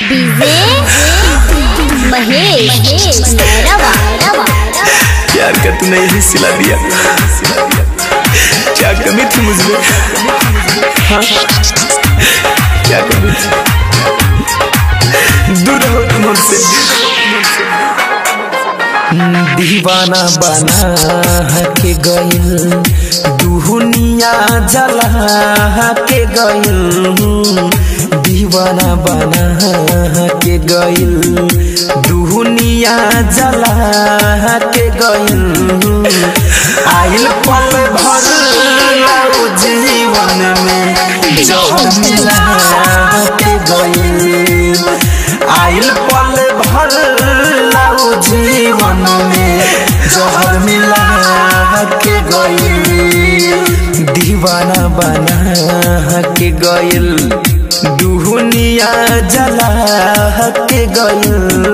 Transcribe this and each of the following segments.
DJ Mahesh रवा रवा प्यार का तूने यही सिला दिया क्या कमी थी मुझमें हाँ क्या कमी थी दूर रहो तुम हमसे दीवाना बना के गइल दुनिया जला के गइल दीवाना बना के गइल दुनिया जला के गइल आइल पल भर लाओ जीवन में जहर मिला के गइल आइल पल भर लाओ जीवन में जहर मिला के गइल दीवाना बना के गइल दुनिया जला के गइल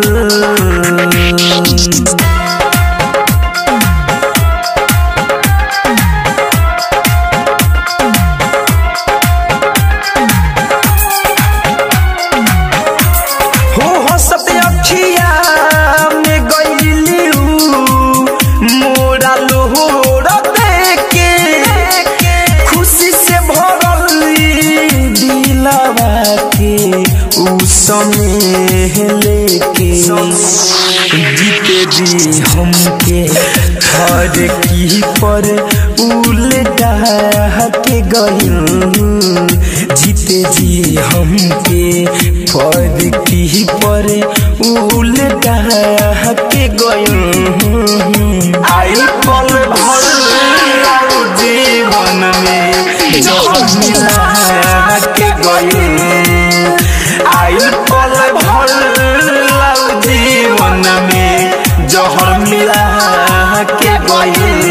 हो हंसत अखिया में गइलियू मोरा लोहर देके खुशी से भरल दिलवा के उ समय लेके जीते दी हमके हर की पर उल्टा के गइल जीते जी हमके पर की पर उल्टा के गइल आई पल भर लाओ जीवन में जहर मिला के गइल आई पल भर लाओ जीवन में जहर मिला के गइल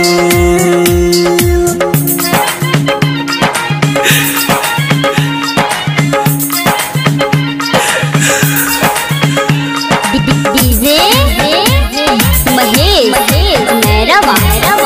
डीजे महेश रवा रवा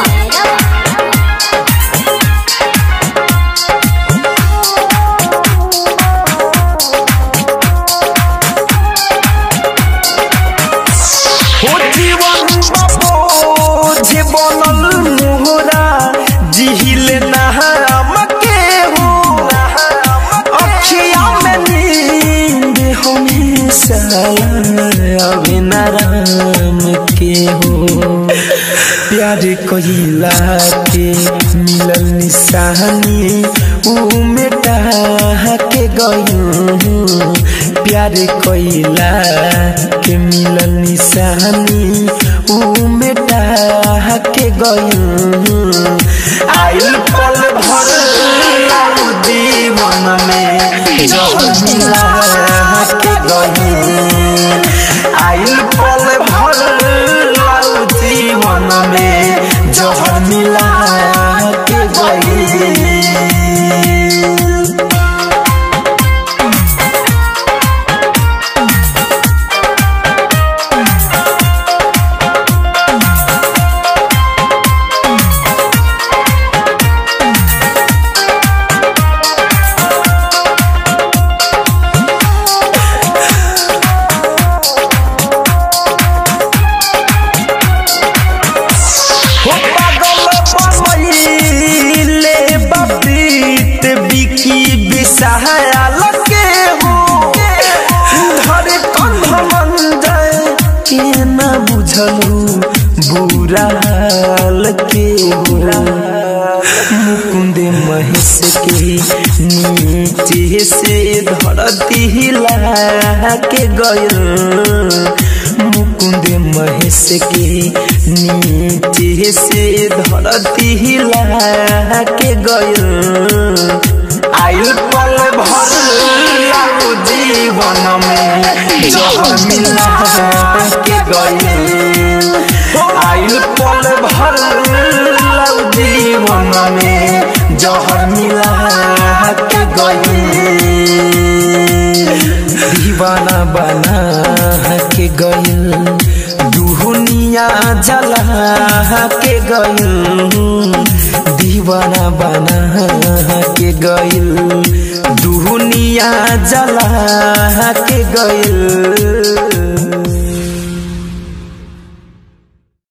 हो जीवन बाबो जे बनल मोहरा जिहिल नहरम के हो अखिया में नींद हमेशा अभी नाराम के हो प्यार कहिला के मिलल निशानी ऊ मिटा के गयूं प्यार कइला के मिलल निशानी ऊ मिटा के गयूं आइल पल भर लाऊ जीवन में जहर मिला के गयूं आइल पल भर लाऊ जीवन में जहर मिला के गयूं हो पागल बनैले बबीत बिकी बिसहायल के हो धरे कंध मन जाए के न बुझलू बुरा हाल के हो मुकुंद महेश के नीचे से धरती हिला के गयल मुकुंद महेश के नीचे से धरती हिला के गयल आयु पल भर लाओ जीवन में जहर मिला के गयल आयु पल भर लाओ जीवन में जहर मिला के गयल दीवाना बना के गइल दुनिया जला के गइल दीवाना बना के गइल दुनिया दिया जला के गइल